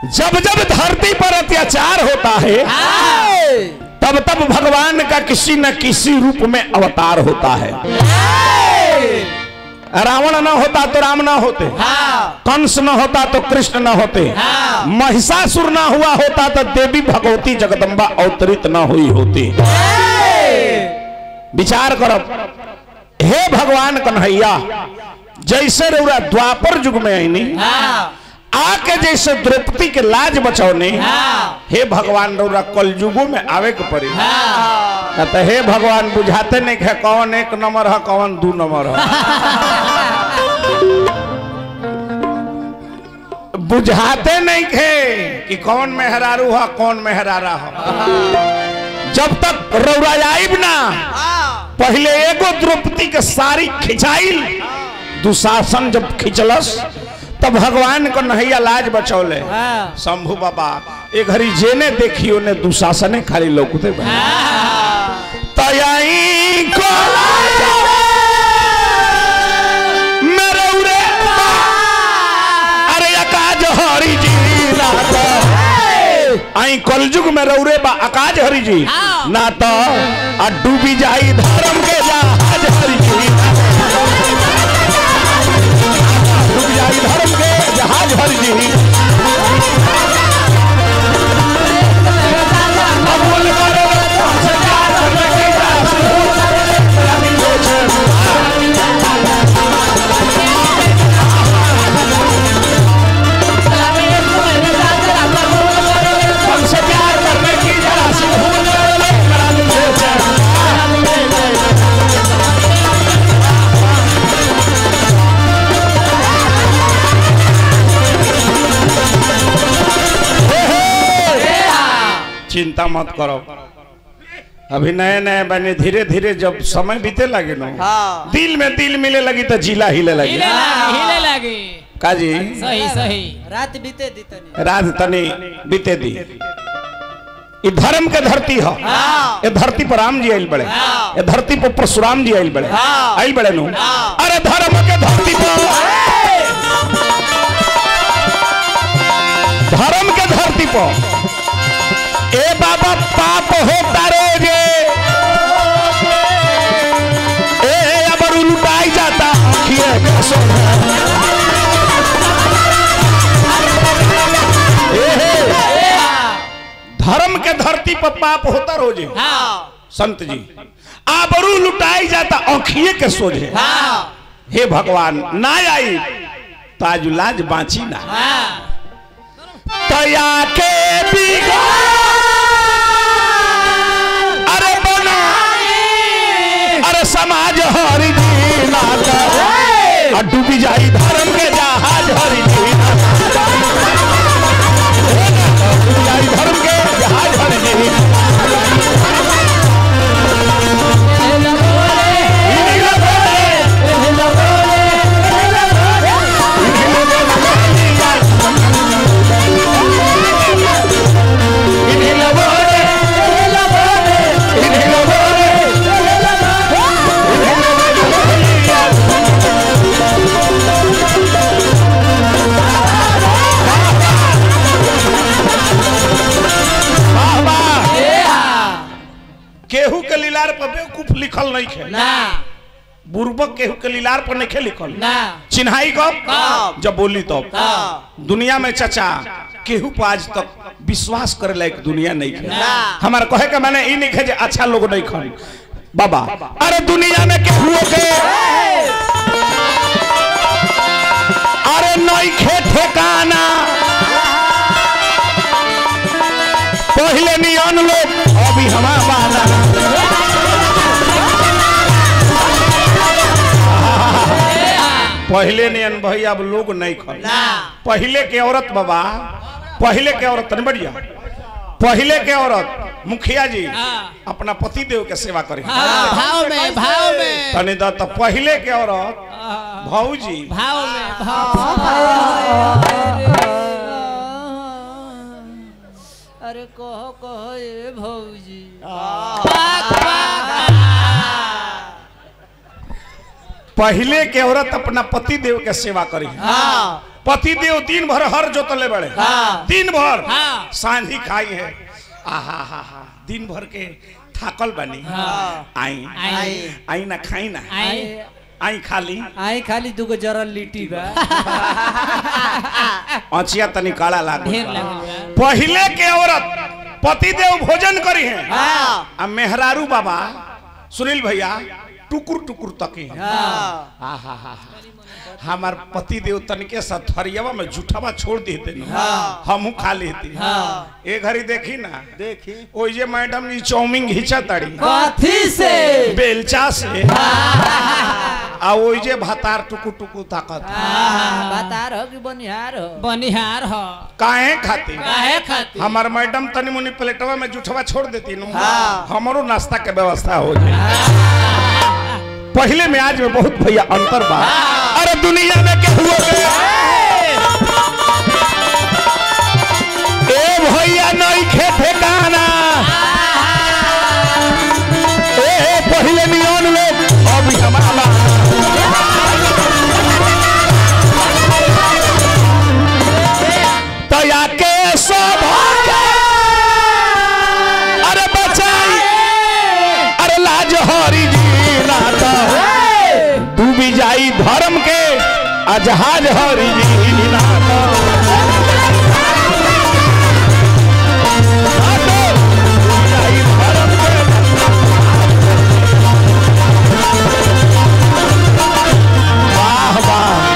जब जब धरती पर अत्याचार होता है तब तब भगवान का किसी न किसी रूप में अवतार होता है रावण न होता तो राम न होते कंस न होता तो कृष्ण न होते महिषासुर न हुआ होता तो देवी भगवती जगदम्बा अवतरित न हुई होती विचार करब हे भगवान कन्हैया जैसे रउरा द्वापर युग में आईनी आके जैसे द्रौपदी के लाज बचौने हे भगवान रउरा कल युगो में आवे के पड़ी ना तो हे भगवान बुझाते नहीं है कौन एक नंबर है कौन दू नंबर है बुझाते नहीं थे कि कौन मेहरारू है कौन मेहरारा है जब तक रौराइब ना पहले एगो द्रौपदी के सारी खिंचाइल दुशासन जब खिंचलस तब भगवान को नैया लाज बचौले शंभु बाबा ए घड़ी जेने देखी ओने दुशासने खाली लौकते बा। तयाई को मेरे उरे बा। अरे अकाज हरि जी नाथ आई कलयुग में रौरे बा अकाज हरि जी ना तो आ डूबी जाई धर्म के जहाज हरि जी डूब जाई धर्म के जहाज हरि जी अब बोल मारो, हमसे प्यार करने की इजाजत हमसे प्यार करने की इजाजत चिंता मत करो अभी नए नए बने धीरे धीरे जब समय बीते लगे ना हाँ। दिल में दिल मिले लगी तो जिला हिले लगी हिले लागी हिले लागी काजी सही सही रात बीते दी तनी रात तनी बीते दी ये धर्म के धरती है हाँ। ये धरती पर राम जी आयल बड़े हाँ। ये धरती पर परशुराम जी आयल बड़े हाँ। आयल बड़े नु हाँ। अरे धर्म के धरती पर धर्म के धरती पर ए बाबा पाप होता रोजे ए अब लुटाई जाता आँखिए का सोना ए, हे। धर्म के धरती पर पाप होता रोजे हाँ संत जी आबरू लुटाई जाता औखिए के सोझे हाँ हे भगवान ना आई ताजुलाज बांची ना हाँ तया के बिगा अरे बना अरे समाज हरि जी नाता और डूबी जाई धर्म के जहाज हरि जी नाता। डूबी जाई धर्म के जहाज हरि जी वाह, वाह। केहू के लीलार पर बेवकूफ लिखल नहीं है ना बुर्बक केहू के लीलार पर नहीं लिखल ना चिन्हाई कब कब? जब बोली तब हाँ दुनिया में चचा केहू पर आज तक विश्वास करे लायक दुनिया नहीं है ना। हमार कहे के माने ई नहीं है जे अच्छा लोग नहीं खन बाबा अरे दुनिया में केहू के अरे नहीं खे ठेकाना पहले नियन लोग अभी हमारा बाना पहले नियन भाई अब लोग नहीं खन ना पहले के औरत बाबा पहले के औरत तनी बढ़िया पहले के औरत मुखिया जी हाँ। अपना पति देव के सेवा करे हाँ, भाव में भाव में तनी द तो पहले के औरत हाँ, भौजी भाव में भाव अरे कहो कहो ये भौजी पहले के औरत अपना पति देव के सेवा करी हाँ पति देव दिन भर हर जोतले बड़े हाँ। दिन भर हाँ। सांझी खाई है आहा हा हा दिन भर के थाकल बनी हाँ। आई आई आई ना खाई ना आई आई खाली आई खाली दुगो जरल लिट्टी बा अचिया तनी काला लागल ढेर बा। लागल बा पहले के औरत पति देव भोजन करी है हाँ आ मेहरारू बाबा सुनील भैया टुकुर टुकुर तकी है हाँ हा हा हा हमार पति देव तनिके सा थरियावा में झूठावा छोड़ देते न हाँ। हमहू खा लेती हाँ। ए घड़ी देखी ना देखी ओइ जे मैडम जी चाउमीन घिंचा तड़ी कथी से बेलचा से आ ओइ जे भातार टुकु टुकु ताकत हाँ, बता रहो कि बनिहार हो बनिहार हो काहे खाती काहे खातिर हमार मैडम तनी मुनी प्लेटवा में जूठवा छोड़ देती नु हाँ। हमरो नाश्ता के व्यवस्था हो जाए पहले में आज में बहुत भैया अंतर बा अरे दुनिया में के हुआ ए भैया नहीं खेते गाना ए पहले नियन लोग अब हमारा तया के सब अरे बचाई अरे लाज हरी जी नाता तू भी जाई धर्म के आ जहाज हरी जी नाता नाता, तू भी जाई धर्म के। वाह वाह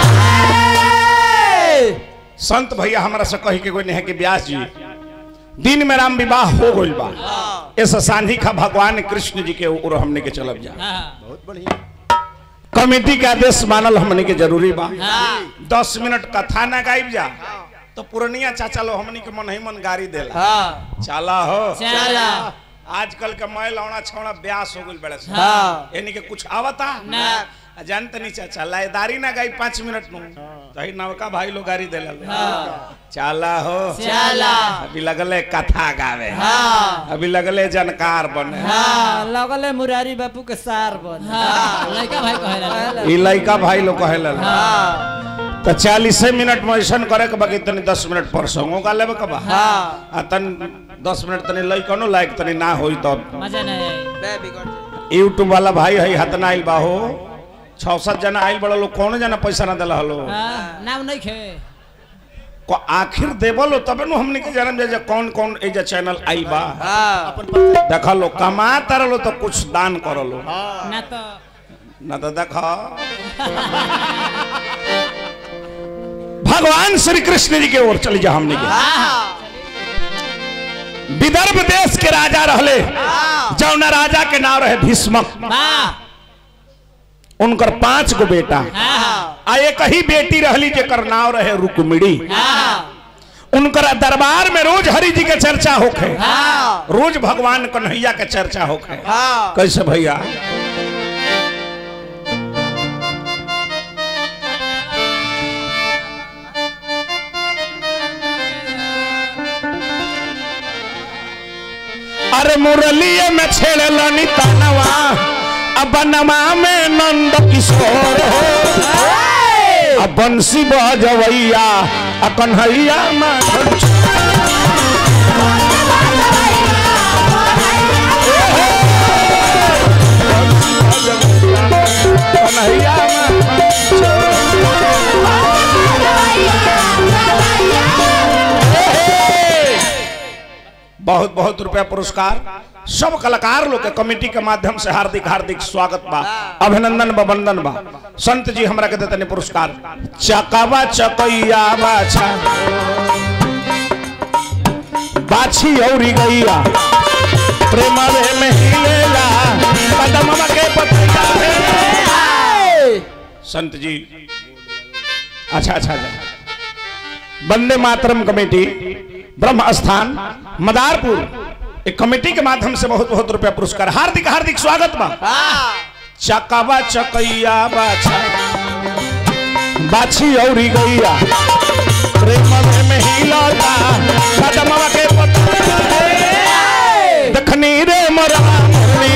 संत भैया हमरा से कही के कोई नहीं है कि व्यास जी दिन में राम विवाह हो गइल बा ऐसा सांझी का भगवान कृष्ण जी के ओर हमने के चलब जा हाँ कमेटी के आदेश मानल हमने के जरूरी बा दस मिनट कथा ना गाइब जा तो पुरनिया चाचा लो हमने के मन ही मन गाड़ी देला हाँ चला हो चला आजकल के मैं लौड़ा छौड़ा ब्यास हो गइल बड़े से हाँ यानी के कुछ आवता ना। आ जानते नहीं चाचा लायदारी ना गाई पाँच मिनट नु तही नवका भाई लोग गाड़ी देला चला हो चला अभी लगले कथा गावे हाँ अभी लगले जानकार बने हाँ लगले मुरारी बापू के सार बन हाँ लड़का भाई कहेला ई लड़का भाई लोग कहेला हाँ तो चालीसे मिनट में ऐसा करे के बाकी तनी दस मिनट पर संगो का लेबे के बा हाँ आ तन दस मिनट तनी लइकनो लायक तनी ना होई तब मजा नहीं आई बे बिगड़ जाए यूट्यूब वाला भाई है हतना आइल बा हो छह सात जना आइल बड़ा लोग कौन जना पैसा ना दिला हलो हाँ नाम नहीं खे को आखिर देबलो तबे नु हमने के जानम जे कौन कौन ए जे चैनल आई बा हाँ देखा लो कमा तरलो तो कुछ दान करलो ना तो ना तो देखा भगवान श्री कृष्ण जी के ओर चली जा हमने के विदर्भ देश के राजा रहले जौना राजा के नाम रहे भीष्मक वाह उनकर पांच गो बेटा हाँ आ एक ही बेटी रहली जेकर नाम रहे रुक्मिणी हाँ उनकर दरबार में रोज हरि जी के चर्चा होखे हाँ रोज भगवान कन्हैया के चर्चा होखे हाँ कैसे भैया अरे मुरलिए में छेड़े लनी तनवा अब बनवा में नंद किशोर हो अब बंसी बजवैया आ कन्हैया माधव कन्हैया माधव बहुत बहुत रुपया पुरस्कार सब कलाकार लोग के कमेटी के माध्यम से हार्दिक हार्दिक स्वागत बा अभिनंदन बा वंदन बा संत जी हमरा के देते पुरस्कार चकावा चकैया बाछा बाछी औरी गैया प्रेम में हिलेला कदम के पतिया हे। संत जी अच्छा अच्छा अच्छा वंदे मातरम कमेटी ब्रह्म स्थान मदारपुर एक कमेटी के माध्यम से बहुत बहुत रुपया पुरस्कार हार्दिक हार्दिक स्वागत बा चकावा चकैया बाछा बाछी औरी गैया प्रेम में हिलता कदमवा के पत्ता दखनी रे मोरवा मुरनी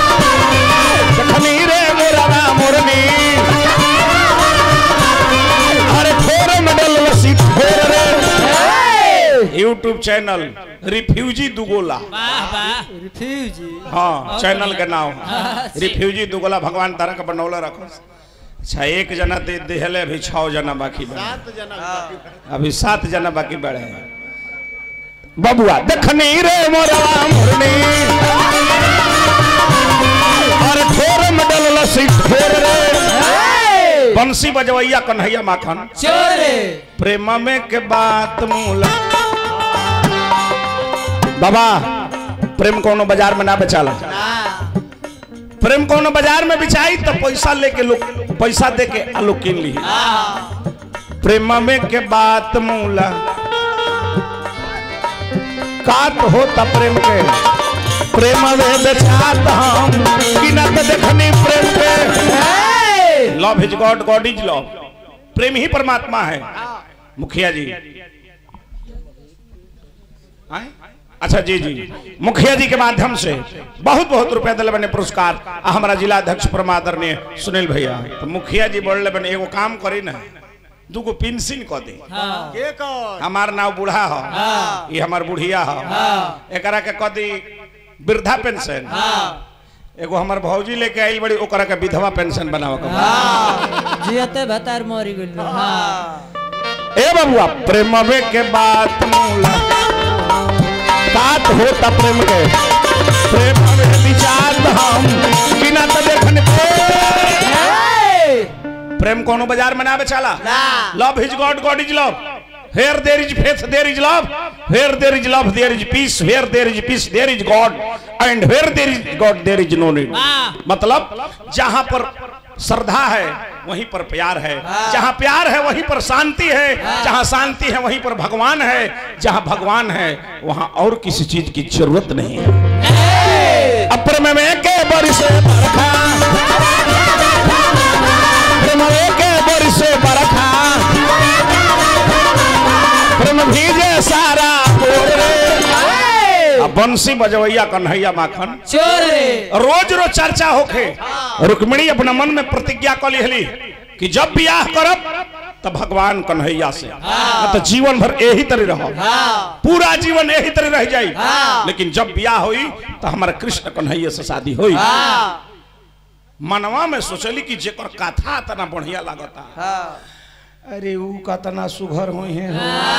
दखनी रे मोरवा मुरनी यूट्यूब चैनल रिफ्यूजी दुगोला वाह वाह रिफ्यूजी हाँ चैनल के नाम रिफ्यूजी दुगोला भगवान तारा का बनौला रखो अच्छा एक जना दे देहले अभी छह जना बाकी बा सात जना बाकी बा। अभी सात जना बाकी बढ़े हैं बबुआ देखनी रे मोरा मुरनी और ठोर में डल लसी ठोर रे बंसी बजवैया कन्हैया माखन चोरे प्रेम में के बात मूला बाबा प्रेम कोनो बाजार में ना बेचाला प्रेम कोनो बाजार में बिचाई तो पैसा लेके लोग पैसा दे के आ लोग किन ली प्रेम में के बात मूला कात होता प्रेम के प्रेम में बेचात हम किनत देखनी प्रेम के love is God God is love प्रेम ही परमात्मा है मुखिया जी आए? अच्छा जी जी मुखिया जी के माध्यम से बहुत बहुत रुपया दिले बने पुरस्कार आ हमारा जिला अध्यक्ष परमादरणीय सुनील भैया तो मुखिया जी बोल बने एगो काम करी ना दूगो पेंशन क दे हाँ के कौन हमार नाव बूढ़ा हो ये हमार बुढ़िया हो एकरा के कदी वृद्धा पेंशन एगो हमार भौजी लेके आइल बड़ी ओकरा के विधवा पेंशन बनावे के बा। जियते भतार मरी गइल हाँ ए बबुआ प्रेम के बात मूला बात होता प्रेम के प्रेम में विचार हम बिना तो देखने प्रेम कोनो बाजार में ना बेचाला love is God God is love here there is faith there is love here there is love there is peace here there is peace there is God and here there is God there is no need वाह मतलब जहां पर श्रद्धा है वहीं पर प्यार है जहां प्यार है वहीं पर शांति है जहां शांति है वहीं पर भगवान है जहां भगवान है वहां और किसी चीज की जरूरत नहीं है अप्रेम में के बरिसे बरखा प्रेम में के बरिसे बरखा प्रेम भीजे सारा बोरे अब बंसी बजवैया कन्हैया माखन चोरे रोज रोज चर्चा होखे रुक्मिणी अपना मन में प्रतिज्ञा कर लिहली कि जब ब्याह करब तब भगवान कन्हैया से न तो जीवन भर यही तरह रहो पूरा जीवन यही तरह रह जाई लेकिन जब ब्याह हुई तो हमारा कृष्ण कन्हैया से शादी हुई मनवा में सोचली कि जेकर कथा तना बढ़िया लागता अरे ऊ कतना सुघर हुई है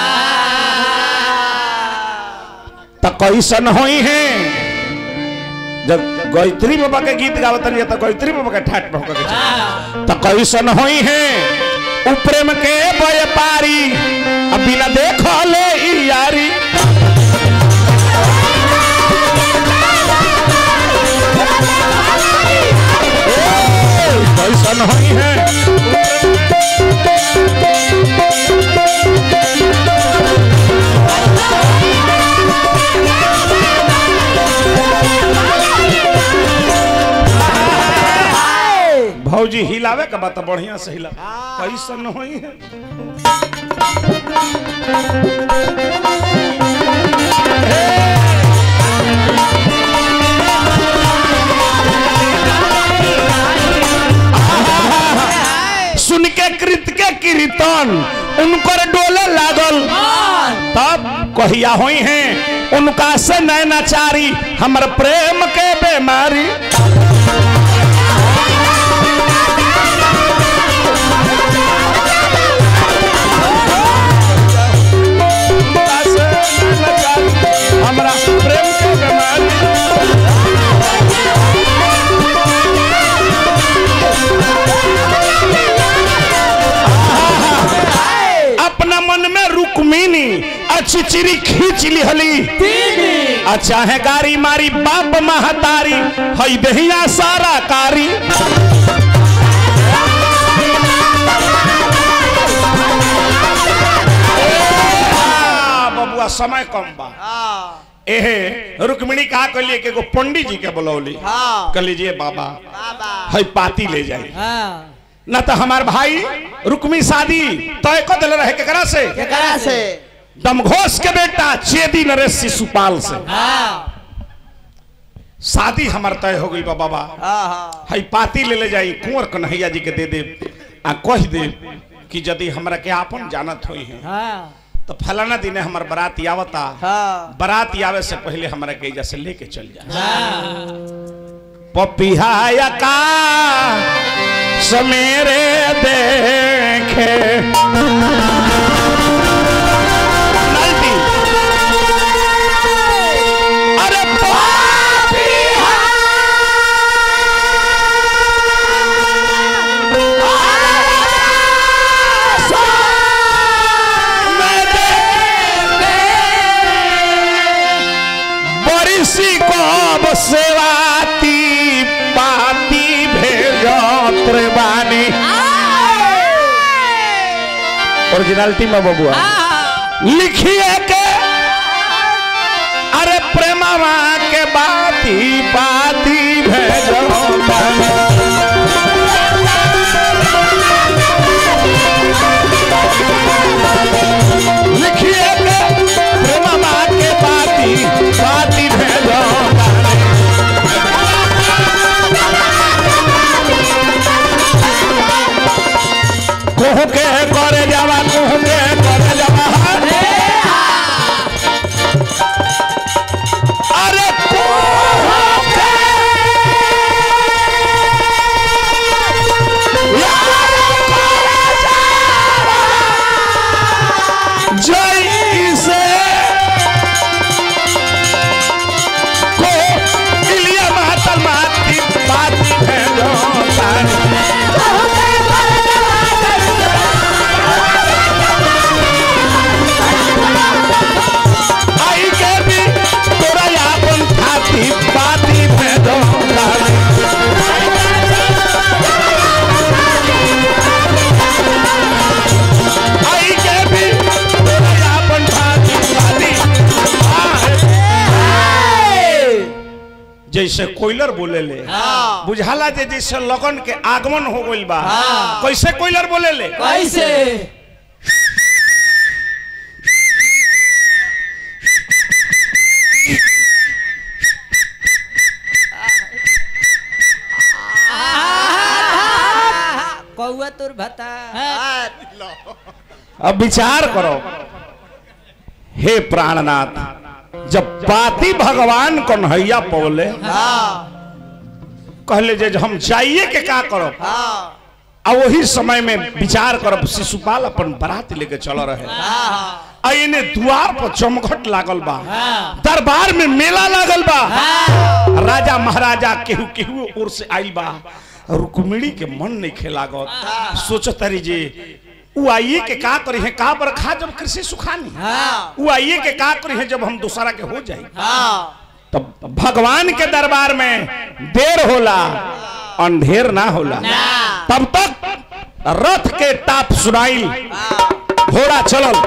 त कैसन हुई है जब गायत्री बाबा के गीत गावत रही तो गायत्री बाबा के ठाट भौंक के चली। तो कैसन होई है उ प्रेम के व्यापारी अब बिना देखले ई यारी ए, कैसन होई है भौजी हिलावे के बात बढ़िया से हिला कैसन होई है सुन के कृत के कीर्तन उनकर डोले लागल तब कहिया होई हैं उनका से नैनाचारी हमर प्रेम के बीमारी उनका से नैनाचारी, हमरा प्रेम के बीमारी अपना मन में रुक्मिनी अचिचिरी खींच लिहली आ चाहे गारी मारी बाप महतारी हई दहिया सारा कारी आ, बबुआ समय कम बा एहे रुक्मिणी कहा कहलिए कि एगो पंडित जी के बुलौली कह लीजिए बाबा हई पाती ले जाई हाँ न तो हमार भाई रुक्मी शादी तय कर दिल रहे केकरा से केकरा से दमघोष के बेटा चेदी नरेश शिशुपाल से हाँ शादी हमार तय हो गई बा बाबा हई पाती ले ले जाई कुंवर कन्हैया जी के दे दे आ कह दे कि यदि हमरा के आपन जानत होई है हाँ तो फलाना दिन हमार बारात आवता हाँ बारात आवे से पहले हमारा के एजा से लेके चल जा पपिहाया का समेरे देखे नलती। अरे बरिसी कब सेवाती पाती भेजत रे बानी ओरिजिनलिटी में बबुआ लिखिए के अरे प्रेमवा के बाती पाती भेजत बानी लिखिए के प्रेमवा के बाती पाती भेजत बानी कोहू के करे जावा कोहू के करे जावा अरे कोहू के यार करे जावा जैसे को इलिया माता माती पाती भेजो तारी आई के भी तोरा यापन खाती पाती भेदो तारी आई के भी तोरा यापन खाती पाती जैसे कोयलर बोले ले बुझाला जे जैसे लगन के आगमन हो गइल बा कैसे कोयलर बोले ले कैसे कौआ तोर भता अब विचार करो हे प्राणनाथ जब पाती भगवान कन्हैया पौले कहले जे हम जाइए के का करब आ वही समय में विचार करब शिशुपाल अपन बारात लेके चल रहे आ इने द्वार पर चमघट लागल बा दरबार में मेला लागल बा राजा महाराजा केहू केहू ओर से आइल बा रुक्मिणी के मन नहीं खेलागत सोचत रही जे उ आइए के का करी है का बरखा जब कृषि सुखानी उ आइए के का करी है जब हम दूसरा के हो जाए तब भगवान के दरबार में देर होला अंधेर ना होला तब तक रथ के टाप सुनाई घोड़ा चलल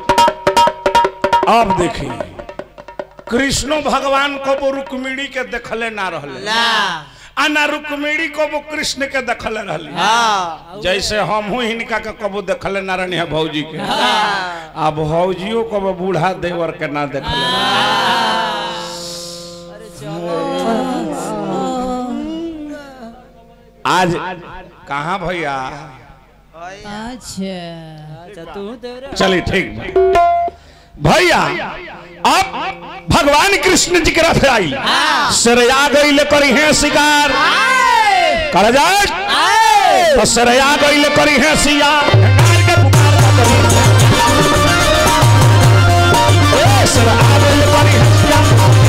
अब देखी कृष्णो भगवान को वो रुक्मिणी के देखले ना रहले आ ना रुक्मिणी को वो कृष्ण के देखले रहली जैसे हम हूँ हिनका के कबो देखले ना रहनी है भौजी के आ भौजियो को वो बूढ़ा देवर के ना देखले आज कहाँ भैया अच्छा अच्छा तू देवरे चलिए ठीक बा। भैया अब भगवान कृष्ण जी के रथ आई सरया गई करी है शिकार कर जाए तो सरया गई करी है सिया ढंढार के पुकार ना करी। ए, सरया गइल करी है सिया।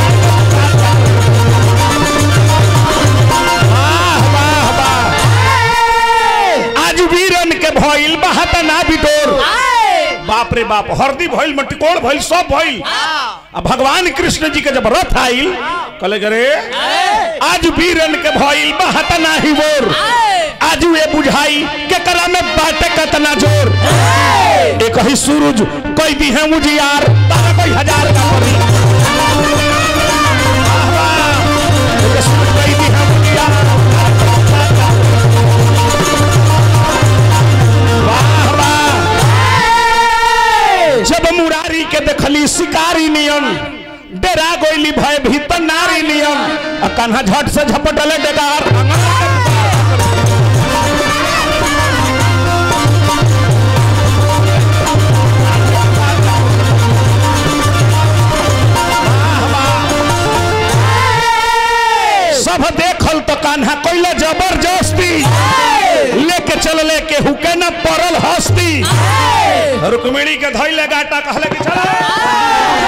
वाह, वाह, वाह। आज वीरन के भइल बहत ना बिटोर बाप रे बाप हरदी भइल मटिकोड़ भइल सब भइल अब भगवान कृष्ण जी के जब रथ आइल कहले करे आज वीरन के भइल बहत ना ही बोर आज ये बुझाई के कला में बाटे कतना जोर एक ही सूरज कोई दी है मुझियार तारा कोई हजार का परी वाह, वाह। एक सूरज कोई दी है मुझियार वाह, वाह। जब मुरारी के देखली शिकारी नियन डेरा गोइली भय भीतर नारी नियन आ कन्हा झट से झपटले डेगार कैले जबरदस्ती लेके चल ले के हुके न पड़ल हस्ती रुक्मिणी के धैले गाटा कहले कि चला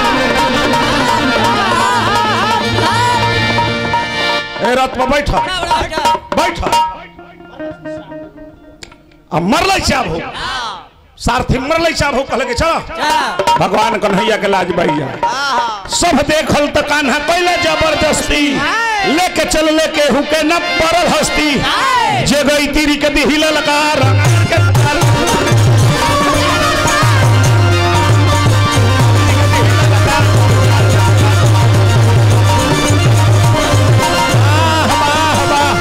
ए रथ पर बैठ बैठ अब मरल चाब हो सारथी मरल चाब हो कहले कि चला भगवान कन्हैया के लाज भैया सब देखल त कान्हा कैले जबरदस्ती लेके चल लेके हुके न पड़ल हस्ती जे गई तीरी के दिहिल लकार के ताल। वाह, वाह, वाह।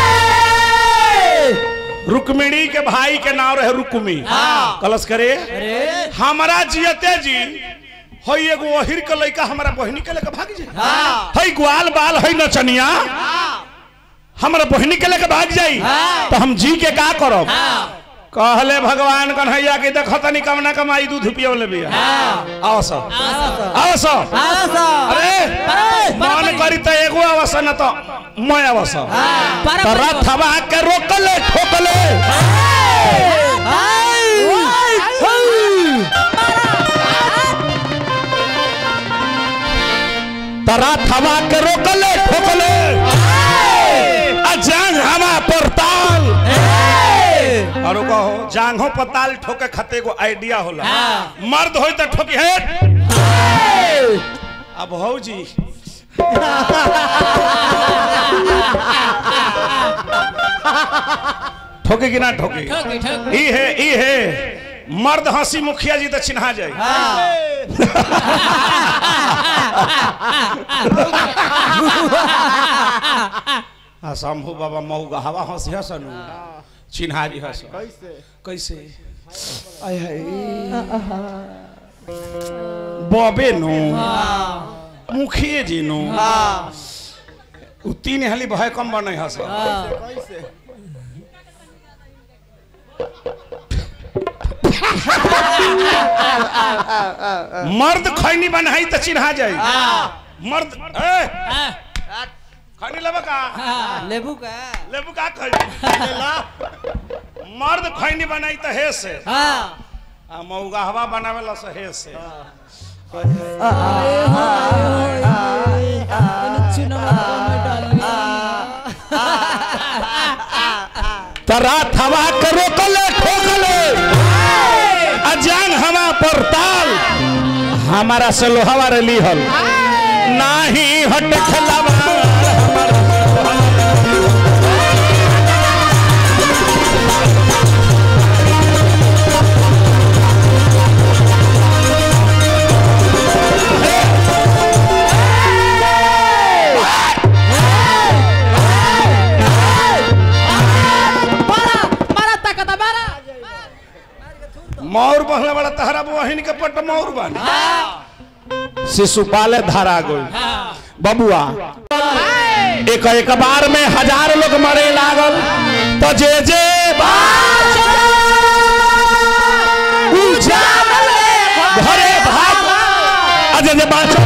रुक्मिणी के भाई के नाम रहे रुक्मी कलश करे हमारा जियते जी हई एगो ओहिर के लइका हमारा बहिनी के लेके भाग जाई हई ग्वाल बाल हई नचनिया हमारा बहिनी के लेके भाग जाई तो हम जी के का करब कहले भगवान कन्हैया के देख तनी कमना कमाई दूध पियो ले बिया आओ सो आओ सो अरे मन करी तो एगो आवस न तो मैं आवस तो रथवा के रोकले ठोकले तो रथवा के रोकले ठोकले आ जांग हवा पर ताल और कहो जांघों पर ताल ठोके खते एगो आइडिया होला मर्द होई तो ठोकी है अब भौजी ठोके कि ना ठोके ई है ई है मर्द हंसी मुखिया जी तो चिन्हा जाए हाँ शंभू बाबा मऊ हवा हंसी हसनु चिन्हा जी हस कैसे कैसे आय हाय बबे नु मुखिए जी नु उ तीन हाली भय कम बनै हस मर्द खैनी बनाई तो चिन्हा जाए मर्द ए खैनी लेबा का लेबू का लेबू का खैनी ला मर्द खैनी बनाई तो हे से हाँ आ मौगा हवा बनावेला से हे से तरा थवा के रोकले ठोकले अजान हवा पर ताल हमारा से लोहावा रे लिहल नाही हट खलावा मौर बहले बड़ा तहरा बहिन के पट मौर बन शिशुपाले धारा गई बबुआ एक एक बार में हजार लोग मरे लागल तो जे जे घरे भाग अजे जे बाँचल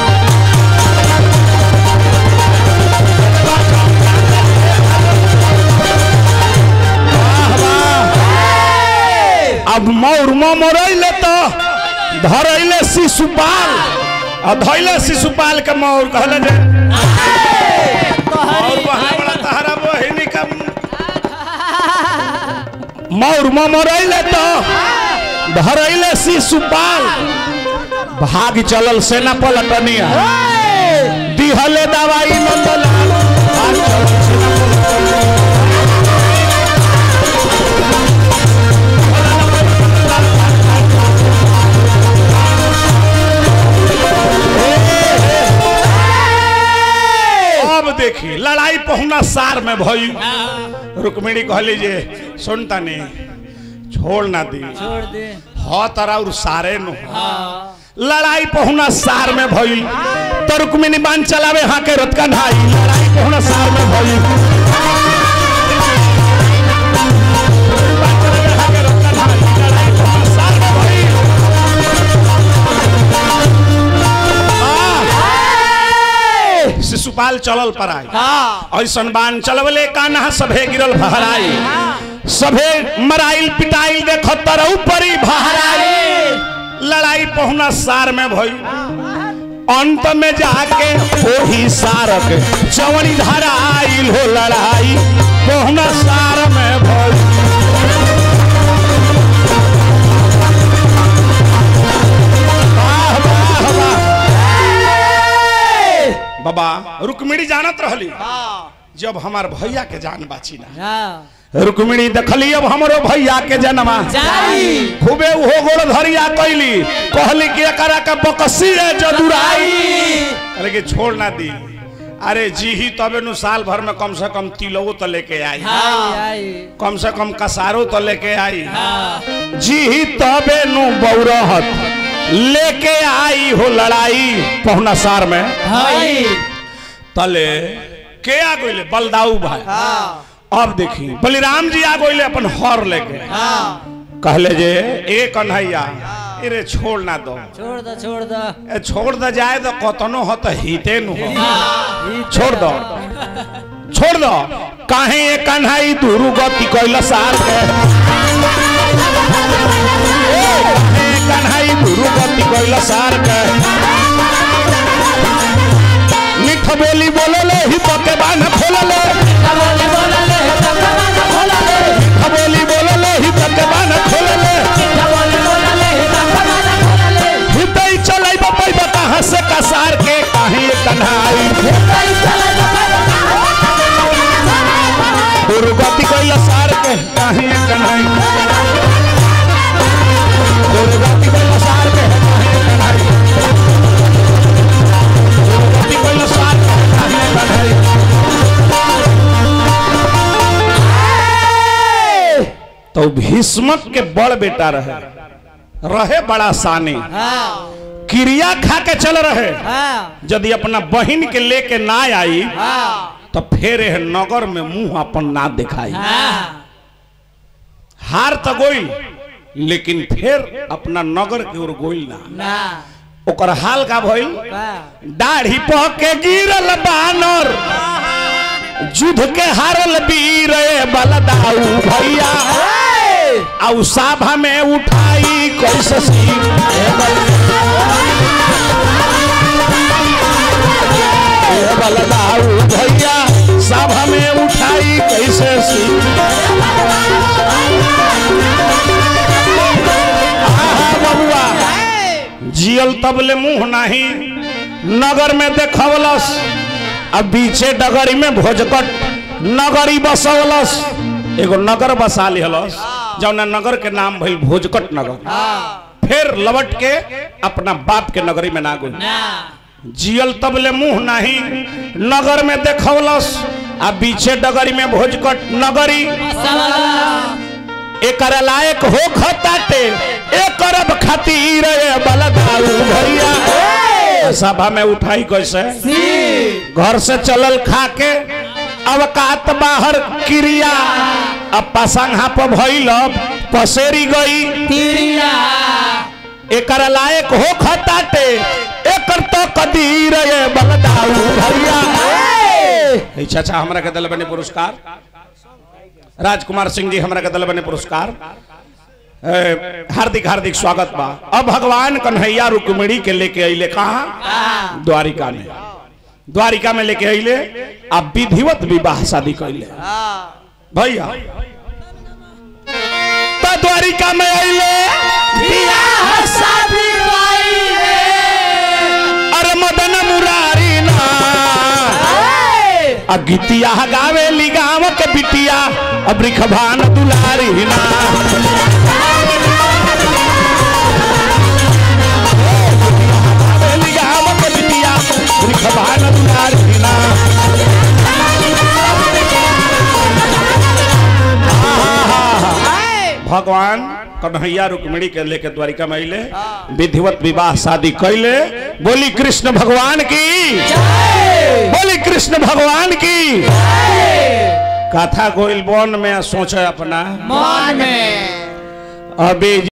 वाह, वाह। अब मौर मरैले तो धरैले शिशुपाल आ धैले शिशुपाल के मौर कहले जे मौर बहले बड़ा तहरा बहिनी का मौर मरैले तो धरैले शिशुपाल भाग चलल सेना पलटनिया दिहले दवाई नंदलाल भाग चलल सेना अब देखी लड़ाई पहुना सार में भई रुक्मिणी कहली जे सुनता नहीं छोड़ ना दी छोड़ दे ह तरा और सारे नु लड़ाई पहुना सार में भई तो रुक्मिणी बांध चलावे हाँ के रथ का ढाई लड़ाई पहुना सार में भई शिशुपाल चाल चलल पर आई हाँ ऐसन बान चलवले कान्हा सभे गिरल भहराई सभे मराइल पिटाइल देख तरऊ परी भहराई लड़ाई पहुना सार में भई अंत में जाके ओही सारक चवड़ी धारा आइल हो लड़ाई पहुना सार में भई वाह, वाह, वाह। बाबा रुक्मिणी जानत रहली जब हमार भैया के जान बाची ना हाँ रुक्मिणी देखली अब हमरो भैया के जन्मा जाई खूबे उहो गोड़ धरिया कैली कहली कि एकरा के बकसी है जदुराई कहले कि छोड़ ना दी अरे जी ही तबे नु साल भर में कम से कम तिलो तो लेके आई आई आई कम से कम कसारो तो लेके आई हाँ जी ही तबे नु बौरहत लेके आई हो लड़ाई पहुना सार में हाय तले के आ गइले बलदाऊ भाई हाँ अब देखी बलिराम जी आ गइले अपन हर लेके हाँ कहले जे ए कन्हैया अरे छोड़ ना दो छोड़ दो छोड़ दो ए छोड़ दो जाए तो कतनो हो तो हिते नु हो हाँ छोड़ दो छोड़ दो काहे ये कन्हई दुरु गति कैला सार के ए, काहे ये कन्हई दुरु गति कैला सार के मिठ बोली बोलले ही के बान खोलले बोले बोले बोले मिठ बोली बोलले ही के बान खोलले बोले बोले बोले हितई चलै बपई कहाँ से कसार के काहे ये कन्हई दुर्गति कैला सार के काहे ये कन्हई दुर्गति कैला सार के काहे ये कन्हई दुर्गति कैला सार के काहे ये कन्हई तो भीष्मक के बड़ बेटा रहे रहे बड़ा सानी हाँ क्रिया खा के चल रहे हाँ यदि अपना बहिन के लेके ना आई हाँ तो फिर एह नगर में मुंह अपन ना दिखाई हाँ हार तो गोइल लेकिन फिर अपना नगर के ओर गोइल ना ना ओकर हाल का भइल वाह दाढ़ी पह के गिरल बानर युद्ध के हारल वीर ए बलदाऊ भैया आउ साभा में उठाई कैसे सिर ए बल- ए बलदाऊ भैया सभा में उठाई कैसे सिर आहा बबुआ जियल तबले मुंह नहीं नगर में देखवलस अब बीचे डगरी में भोजकट नगरी बसवलस एगो नगर बसा लिहलस जौना नगर के नाम भइल भोजकट नगर फिर लवट के अपना बाप के नगरी में ना गई ना जियल तबले मुंह नहीं नगर में देखवलस आ बीचे डगरी में भोजकट नगरी एकर लायक हो खताटे एक अरब खातिर ए बलदाऊ भैया सभा में उठाई कैसे घर से चलल खा के अवकात बाहर क्रिया अब पसंगा पर भइल पसेरी गई तिरिया एकर लायक हो खताटे एकर तो कदीर ए बलदाऊ भैया ए चाचा हमरा के दिल बने पुरस्कार राजकुमार सिंह जी हमरा के दिल बने पुरस्कार ए, हार्दिक हार्दिक स्वागत बा अब भगवान कन्हैया रुक्मिणी के लेके अइले कहा द्वारिका में द्वारिका में लेके अइले आ विधिवत विवाह शादी कैले भैया तो द्वारिका में अइले अरे मदन मुरारी ना आ गीतिया गावे ली गाँव के बिटिया अब रिखभान दुलारी ना गावे ली गाँव के बिटिया रिखभान दुलारी ना भगवान कन्हैया रुक्मिणी के लेके द्वारिका में अइले विधिवत विवाह शादी कैले बोली कृष्ण भगवान की बोली कृष्ण भगवान की कथा गोइल वन में सोचे अपना मन में अभी